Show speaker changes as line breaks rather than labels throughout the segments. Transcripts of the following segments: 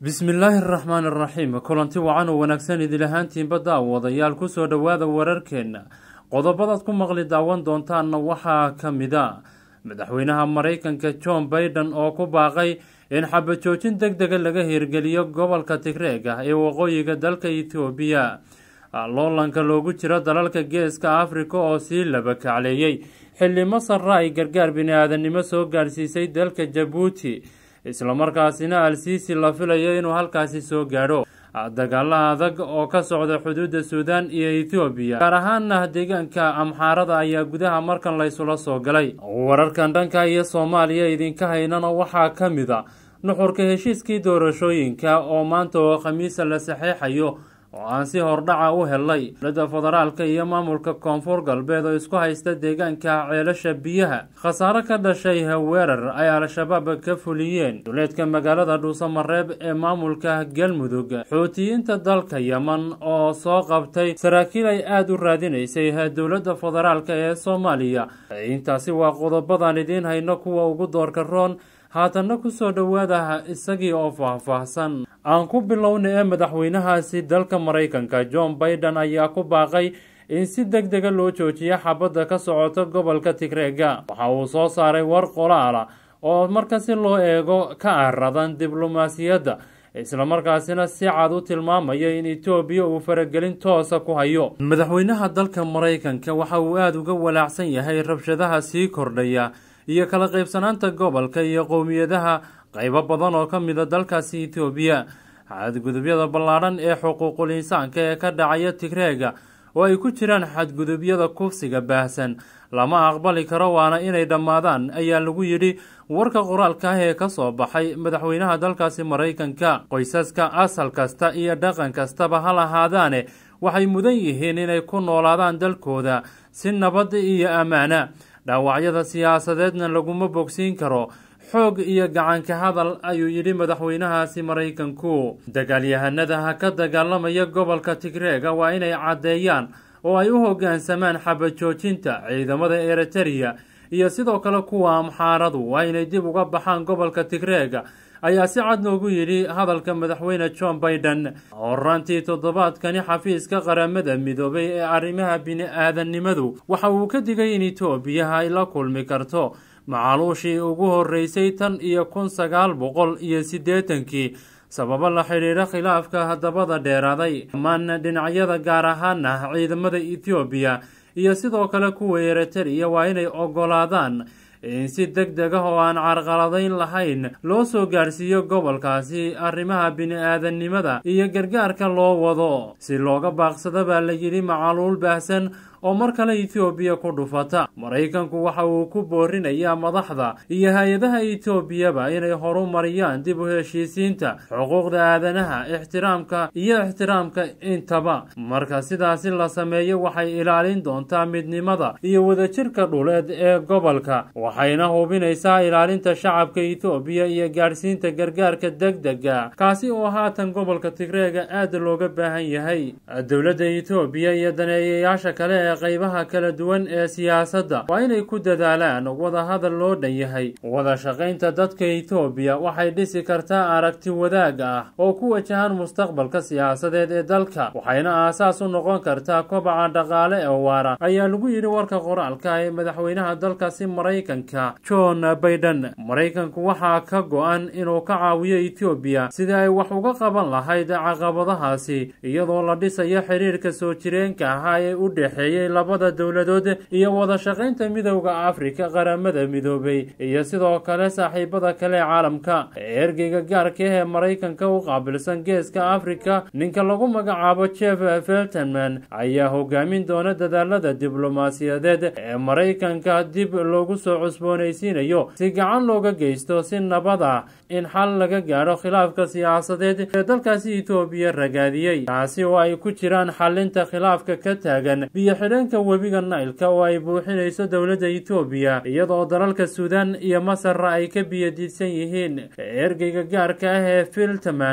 bismillaahi araxmaan araxiim kulanti wacan oo wanaagsan idil ahaantiinba daawadayaal kusoo dhowaada wararkeenna qodobadaad ku maqli daawan doontaanna waxaa ka mid a madaxweynaha maraykanka john baiden oo ku baaqay in xabajoojin deg dega laga hirgeliyo gobolka tigreeg ah ee waqooyiga dalka etoobiya loolanka loogu jiro dalalka geeska afrika oo sii laba kacleeyey xilli masarra ay gargaar bini-aadannimo soo gaadhsiisay dalka jabuuti islamarkaasina al-siisi la filayo inuu halkaasi soo gaadho dagaala adag oo ka socda xuduudda suudaan iyo ethoobiya gaar ahaana deegaanka amxaarada ayaa gudaha markan laysula soo galay wararkan dhanka iyo soomaaliya idinka haynana waxaa ka mid a nuxurka heshiiskii doorashooyinka oo maanta oo khamiisa la saxeexayo oo aan si hordhaca u helay dowladda federaalka iyo maamulka koonfur galbeed oo isku haysta deegaanka ceelasha biyaha khasaare ka dhashay weerar ay al-shabaab ka fuliyeen duleedka magaalada dhuusamareeb ee maamulka galmudug xuutiyiinta dalka yeman oo soo qabtay saraakiil ay aada u raadinaysay dowladda federaalka ee soomaaliya intaasi waa qodobadan idiin hayno kuwa ugu doorka roon haatanna kusoo dhowaada isagii oo faahfaahsan aan ku bilowna ee madaxweynahaasi dalka maraykanka john baiden ayaa ku baaqay in si deg dega loo joojiyo xabadda ka socota gobolka tigreega waxa uu soo saaray war qolaala oo marka si loo eego ka aradan diblomaasiyadda islamarkaasina si cad u tilmaamaya in etoobiya uu faragelin toosa ku hayo madaxweynaha dalka maraykanka waxa uu aada uga walaacsan yahay rabshadaha sii kordhaya iyo kala qaybsanaanta gobolka iyo qowmiyadaha qaybo badan oo ka mida dalkaasi etoobiya xadgudubyada ballaadhan ee xuquuqul insaanka ee ka dhacaya tigreega oo ay ku jiraan xadgudubyada kufsiga baahsan lama aqbali karo waana inay dhammaadaan ayaa lagu yidhi warka qoraalka ah ee kasoo baxay madaxweynaha dalkaasi maraykanka qoysaska asal kasta iyo dhaqan kastaba ha lahaadaane waxay mudan yihiin inay ku noolaadaan dalkooda si nabad iyo ammaana dhaawacyada siyaasadeedna laguma bogsiin karo xoog iyo gacanka hadal ayuu yidhi madaxweynahaasi maraykanku dagaalyahanada ka dagaalamaya gobolka tigreega waa inay caddeeyaan oo ay u hoggaansamaan xabajoojinta ciidamada eritereya iyo sidoo kale kuwa amxaaradu waa inay dib uga baxaan gobolka tigreega ayaa si cad loogu yidhi hadalka madaxweyne john baiden horaantii toddobaadkani xafiiska qaramada midoobay ee arrimaha bini-aadannimadu waxa uu ka digay in etoobiya ay la kulmi karto macaluushii ugu horreysay tan iyo kun sagaal boqol iyo siddeetankii sababo la xidhiidha khilaafka dabada dheeraaday dhammaan dhinacyada gaar ahaana ciidamada etoobiya iyo sidoo kale kuwa eritereya waa inay ogolaadaan in si deg deg ah oo aan carqaladayn lahayn loo soo gaadhsiiyo gobolkaasi arrimaha bini-aadannimada iyo gargaarka loo wado si looga baaqsado baa la yidhi macaluul baahsan oo mar kale etoobiya ku dhufata maraykanku waxa uu ku boorinayaa madaxda iyo hay-adaha etoobiyaba inay horu mariyaan dib u heshiisiinta xuquuqda aadanaha ixtiraamka iyo ixtiraamka intaba marka sidaasi la sameeyo waxay ilaalin doontaa midnimada iyo wadajirka dhuleed ee gobolka waxayna hubinaysaa ilaalinta shacabka etoobiya iyo gaadhsiinta gargaarka deg dega kaasi oo haatan gobolka tigreega aada looga baahan yahay dowladda etoobiya iyo daneeyayaasha kale ee qaybaha kala duwan ee siyaasadda waa inay ku dadaalaan wadahadal loo dhan yahay wada shaqaynta dadka etoobiya waxay dhisi kartaa aragti wadaag ah oo ku wajahan mustaqbalka siyaasadeed ee dalka waxayna aasaas u noqon kartaa kobaca dhaqaale ee waara ayaa lagu yidhi warka qoraalka ee madaxweynaha dalkaasi maraykanka john baiden maraykanku waxaa ka go-an inuu ka caawiyo etoobiya sidii ay wax uga qaban lahayd caqabadahaasi iyadoo la dhisayo xiriirka soo jireenka ahaa ee u dhexeeyay labada dowladood iyo wada shaqaynta midowda afrika qaramada midoobay iyo sidoo kale saaxiibada kale ee caalamka ergeyga gaarka ah ee maraykanka u qaabilsan geeska afrika ninka lagu magacaabo jeff feltenman ayaa hogaamin doona dadaalada diblomaasiyadeed ee maraykanka dib loogu soo cusboonaysiinayo si gacan looga geysto si nabad ah in xal laga gaadho khilaafka siyaasadeed ee dalkaasi etoobiya ragaadiyey taasi oo ay ku jiraan xalinta khilaafka ka taagan biyo xidheenka webiga nailka oo ay buuxinayso dowladda etoobiya iyadoo dalalka suudaan iyo masarra ay ka biyadiidsan yihiin ergeyga gaarka ah ee filtman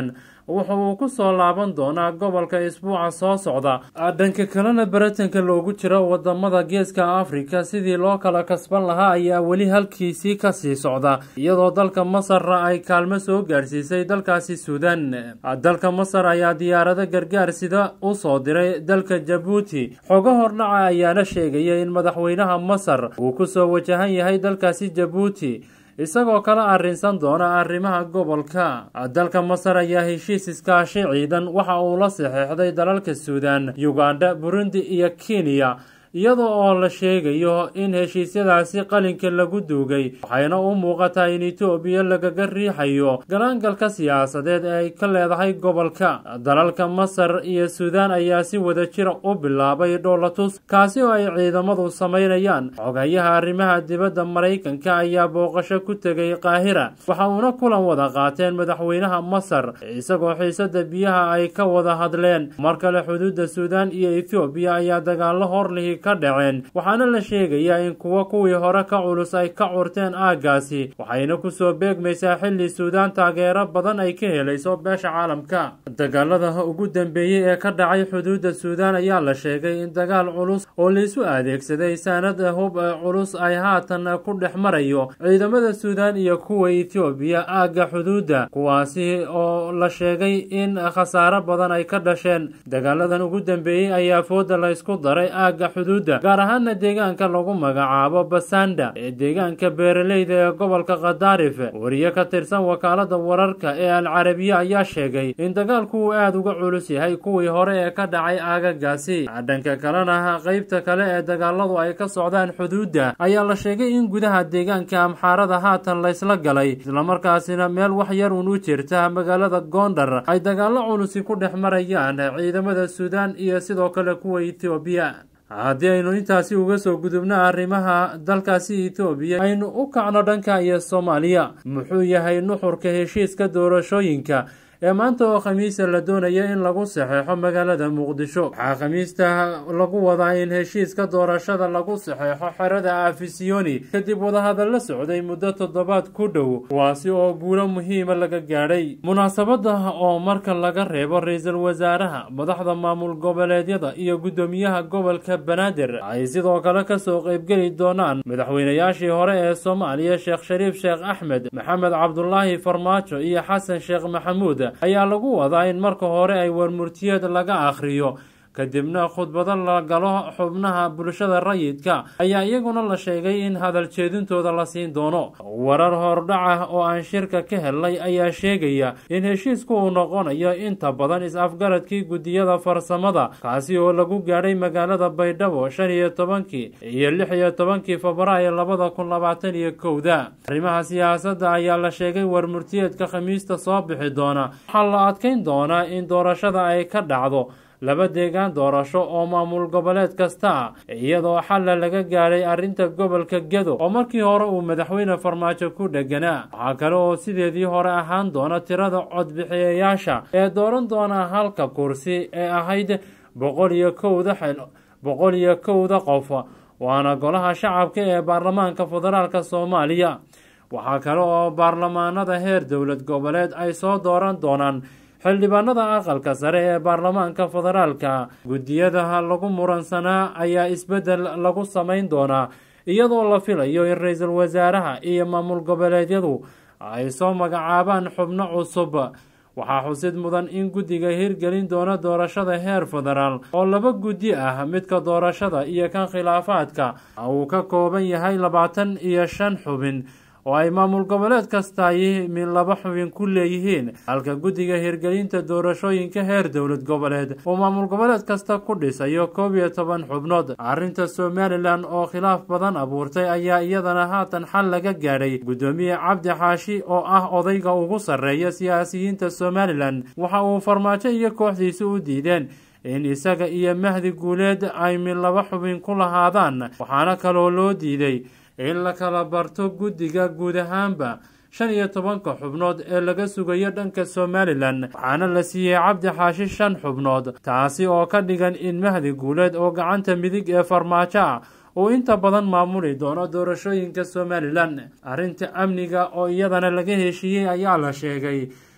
wuxa uu ku soo laaban doonaa gobolka isbuuca soo socda dhanka kalena baratanka loogu jiro wadamada geeska afrika sidii loo kala kasban lahaa ayaa weli halkiisii kasii socda iyadoo dalka masarna ay kaalmo soo gaadhsiisay dalkaasi suudan dalka masar ayaa diyaarado gargaar sida u soo diray dalka jabuuti xogo hordhaca ayaana sheegaya in madaxweynaha masar uu kusoo wajahan yahay dalkaasi jabuuti isagoo kala arrinsan doona arrimaha gobolka dalka masar ayaa heshiis iskaashi ciidan waxa uu la saxeexday dalalka suudan yuganda burundi iyo kenya iyadoo oo la sheegayo in heshiisyadaasi qalinka lagu duugay waxayna u muuqataa in etoobiya lagaga riixayo galaangalka siyaasadeed ee ay ka leedahay gobolka dalalka masar iyo suudaan ayaa si wada jira u bilaabay dhoolatus kaasi oo ay ciidamadu samaynayaan xogayaha arrimaha dibadda maraykanka ayaa booqasho ku tegay qaahira waxa uuna kulan wada qaateen madaxweynaha masar isagoo xiisada biyaha ay ka wada hadleen mar kale xuduudda suudaan iyo ethoobiya ayaa dagaalo horlihi ka dhaceen waxaana la sheegayaa in kuwo kuwii hore ka culus ay ka curteen aaggaasi waxayna kusoo beegmaysaa xilli suudaan taageero badan ay ka helayso beesha caalamka dagaalada ugu dambeeyey ee ka dhacay xuduudda suudaan ayaa la sheegay in dagaal culus oo laisu adeegsaday saanad hub culus ay haatan ku dhex marayo ciidamada suudaan iyo kuwa etoobiya aagga xuduudda kuwaasi oo la sheegay in khasaaro badan ay ka dhasheen dagaaladan ugu dambeeyey ayaa fooda la ysku daray aagga gaar ahaana deegaanka lagu magacaabo basanda ee deegaanka beeraleyda ee gobolka khadaarif wariye ka tirsan wakaalada wararka ee al carabiya ayaa sheegay in dagaalku uu aada uga culus yahay kuwii hore ee ka dhacay aagagaasi dhanka kalena qeybta kale ee dagaaladu ay ka socdaan xuduudda ayaa la sheegay in gudaha deegaanka amxaarada haatan laysla galay islamarkaasina meel wax yar uun u jirta magaalada gondar ay dagaalo culusi ku dhex marayaan ciidamada suudaan iyo sidoo kale kuwa etoobiya haddii aynu intaasi uga soo gudubno arrimaha dalkaasi etoobiya aynu u kacno dhanka iyo soomaaliya muxuu yahay nuxurka heshiiska doorashooyinka ee maanta oo khamiisa la doonaya in lagu saxeexo magaalada muqdisho waxaa khamiista lagu wadaa in heshiiska doorashada lagu saxeexo xerada afisiyoni kadib wadahadalla socday muddo toddobaad ku dhow kuwaasi oo guulo muhiima laga gaadhay munaasabada oo marka laga reebo ra-iisul wasaaraha madaxda maamul goboleedyada iyo guddoomiyaha gobolka banaadir ay sidoo kale kasoo qeybgeli doonaan madaxweynayaashii hore ee soomaaliya sheekh shariif sheekh axmed maxamed cabdulaahi farmaajo iyo xasan sheekh maxamuud ayaa lagu wadaa in marka hore ay warmurtiyeed laga akhriyo kadibna khudbado la galo xubnaha bulshada rayidka ayaa iyaguna la sheegay in hadal jeedintooda la siin doono warar hordhaca oo aan shirka ka helnay ayaa sheegaya in heshiisku uu noqonayo inta badan is-afgaradkii guddiyada farsamada kaasi oo lagu gaadhay magaalada baydhabo shan iyo tobankii iyo lix iyo tobankii febraayo labada kun labaatan iyo kowda arrimaha siyaasadda ayaa la sheegay warmurtiyeedka khamiista soo bixi doona waxaa la adkeyn doonaa in doorashada ay ka dhacdo laba deegaan doorasho oo maamul goboleed kasta ah iyadoo xalla laga gaadhay arrinta gobolka gedo oo markii hore uu madaxweyne farmaajo ku dheganaa waxaa kale oo sideedii hore ahaan doona tirada codbixiyayaasha ee dooran doona halka kursi ee ahayd boqol iyo kowda boqol iyo kowda qof waana golaha shacabka ee baarlamaanka federaalk soomaaliya waxaa kale oo baarlamaanada heer dowlad goboleed ay soo dooran doonaan xildhibaanada aqalka sare ee baarlamaanka federaalka guddiyada lagu muransanaa ayaa isbeddel lagu samayn doonaa iyadoo la filayo in ra-iisul wasaaraha iyo maamul goboleedyadu ay soo magacaabaan xubno cusub waxaa xusid mudan in guddiga hirgelin doona doorashada heer federaal oo laba guddi ah midka doorashada iyo kan khilaafaadka uu ka kooban yahay labaatan iyo shan xubin oo ay maamul goboleed kastaay min laba xubin ku leeyihiin halka guddiga hirgelinta doorashooyinka heer dowlad goboleed uu maamul goboleed kasta ku dhisayo koob iyo toban xubnood arrinta somalilan oo khilaaf badan abuurtay ayaa iyadana haatan xal laga gaadhay guddoomiye cabdi xaashi oo ah odayga ugu sarreeya siyaasiyiinta somalilan waxa uu farmaajo iyo kooxdiisa u diideen in isaga iyo mahdi guuleed ay min laba xubin ku lahaadaan waxaana kaloo loo diiday in la kala barto guddiga guud ahaanba shan iyo tobanka xubnood ee laga sugayo dhanka somalilan waxaana la siiyey cabdi xaashi shan xubnood taasi oo ka dhigan in mahdi guuleed oo gacanta midig ee farmaajo ah uu inta badan maamuli doono doorashooyinka somalilan arrinta amniga oo iyadana laga heshiiyey ayaa la sheegay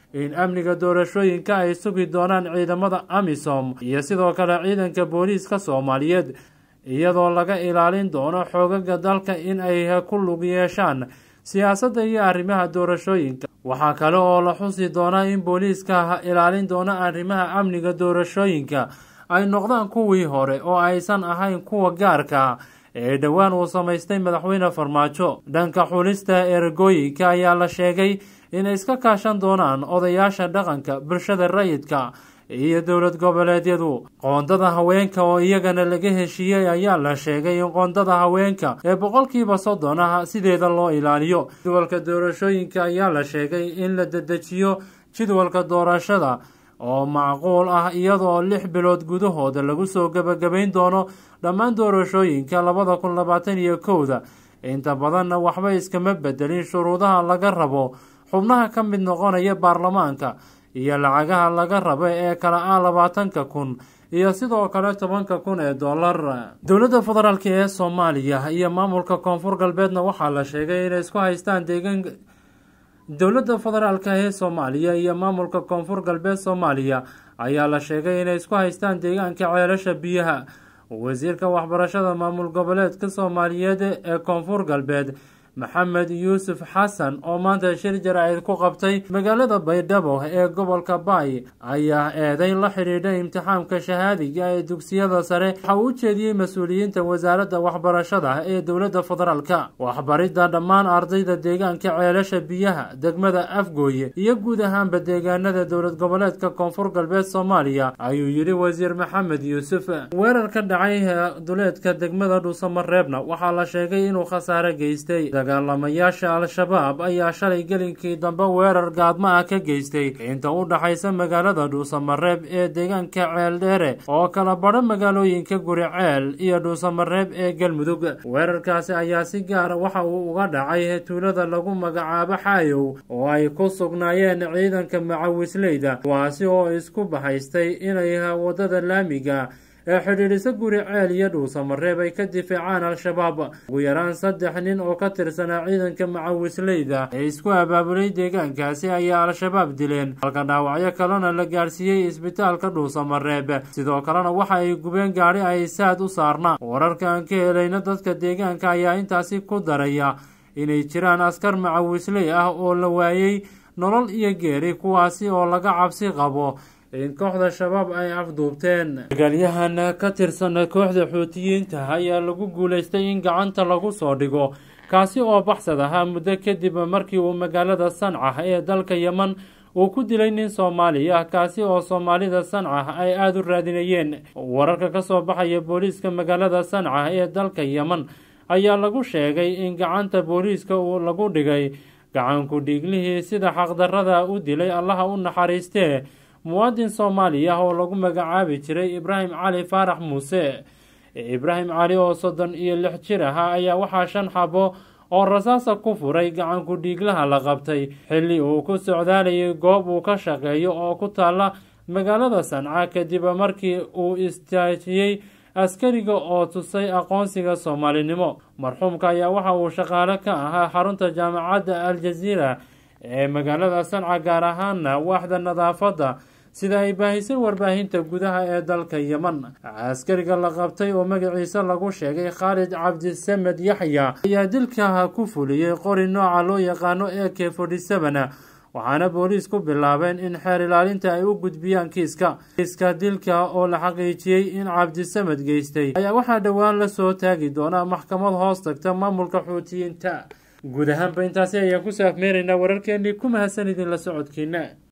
in amniga doorashooyinka ay sugi doonaan ciidamada amisom iyo sidoo kale ciidanka booliiska soomaaliyeed iyadoo laga ilaalin doono xoogaga dalka in ay ku lug yeeshaan siyaasadda iyo arrimaha doorashooyinka waxaa kale oo la xusi doonaa in booliiska ilaalin doono arrimaha amniga doorashooyinka ay noqdaan kuwii hore oo aysan ahayn kuwa gaarka ee dhowaan uu samaystay madaxweyne farmaajo dhanka xulista ergooyinka ayaa la sheegay inay iska kaashan doonaan odayaasha dhaqanka bulshada rayidka iyo dowlad goboleedyadu qoondada haweenka oo iyagana laga heshiiyey ayaa la sheegay in qoondada haweenka ee boqolkiiba soddon ah sideeda loo ilaaliyo jadwalka doorashooyinka ayaa la sheegay in la dedejiyo jadwalka doorashada oo macquul ah iyadoo lix bilood gudahooda lagu soo gebagabayn doono dhammaan doorashooyinka labada kun labaatan iyo kowda inta badanna waxba iskama bedelin shuruudaha laga rabo xubnaha ka mid noqonaya baarlamaanka iyo lacagaha laga rabo ee kala ah labaatanka kun iyo sidoo kale tobanka kun ee dollar dowladda federaalk ee soomaaliya iyo maamulka koonfur galbeedna waxaa la sheegay inay isku haystaan deegaan dowladda federaalk ee soomaaliya iyo maamulka koonfur galbeed soomaaliya ayaa la sheegay inay isku haystaan deegaanka ceelasha biyaha wasiirka waxbarashada maamul goboleedka soomaaliyeed ee koonfur galbeed maxamed yuusuf xasan oo maanta shir jaraa'id ku qabtay magaalada baydhabo ee gobolka baay ayaa eeday la xidhiidha imtixaamka shahaadiga ee dugsiyada sare waxa uu u jeediyey mas-uuliyiinta wasaaradda waxbarashada ee dowladda federaalka waxbaridda dhammaan ardayda deegaanka ceelasha biyaha degmada afgooye iyo guud ahaanba deegaanada dowlad goboleedka koonfur galbeed soomaaliya ayuu yidhi wasiir maxamed yuusuf weerar ka dhacay duleedka degmada dhuusamareebna waxaa la sheegay inuu khasaare geystay dagaalamayaasha al-shabaab ayaa shalay gelinkii dambe weerar gaadmo ah ka geystay inta u dhaxaysa magaalada dhuusamareeb ee deegaanka ceeldheere oo kala badho magaalooyinka guriceel iyo dhuusamareeb ee galmudug weerarkaasi ayaa si gaara waxa uu uga dhacay tuulada lagu magacaabo xaayow oo ay ku sugnaayeen ciidanka macawisleyda kuwaasi oo isku bahaystay inay wadada laamiga ee xidhiidhisa guri ceel iyo dhuusamareeb ay ka difaacaan al-shabaab ugu yaraan saddex nin oo ka tirsanaa ciidanka macawisleyda ee isku abaabulay deegaankaasi ayaa al-shabaab dileen halka dhaawacyo kalena la gaarsiiyey isbitaalka dhuusamareeb sidoo kalena waxa ay gubeen gaadhi ay saad u saarnaa wararka aan ka helayna dadka deegaanka ayaa intaasi ku daraya inay jiraan askar macawisley ah oo la waayey nolol iyo geeri kuwaasi oo laga cabsi qabo in kooxda shabaab ay afduubteen dagaalyahan ka tirsan kooxda xuutiyiinta ayaa lagu guulaystay in gacanta lagu soo dhigo kaasi oo baxsad ahaa muddo kadib markii uu magaalada sanca ee dalka yeman uu ku dilay nin soomaali ah kaasi oo soomaalida sanca ay aada u raadinayeen wararka ka soo baxaya booliiska magaalada sanca ee dalka yeman ayaa lagu sheegay in gacanta booliiska uu lagu dhigay gacanku dhiiglihii sida xaqdarada u dilay allaha u naxariistee muwaadin soomaali ah oo lagu magacaabi jiray ibraahim cali faarax muuse ibraahim cali oo soddon iyo lix jir ahaa ayaa waxaa shan xabo oo rasaasa ku furay gacanku dhiiglaha la qabtay xilli uu ku socdaalayay goob uu ka shaqeeyo oo ku taalla magaalada sanca kadib markii uu istaajiyey askariga oo tusay aqoonsiga soomaalinimo marxuumka ayaa waxa uu shaqaale ka ahaa xarunta jaamacadda al-jaziira ee magaalada sanca gaar ahaana waaxda nadaafadda sida ay baahisay warbaahinta gudaha ee dalka yeman askariga la qabtay oo magaciisa lagu sheegay khaalid cabdisamed yaxya ayaa dilka ku fuliyey qori nooca loo yaqaano e k forty seven waxaana booliis ku bilaabeen in xeer ilaalinta ay u gudbiyaan kiiska kiiska dilka oo la xaqiijiyey in cabdisamed geystay ayaa waxaa dhowaan la soo taagi doonaa maxkamad hoos tagta maamulka xuutiyiinta guud ahaanba intaasi ayaan ku saafmeeraynaa wararkeenii ku mahadsan idin la socodkiina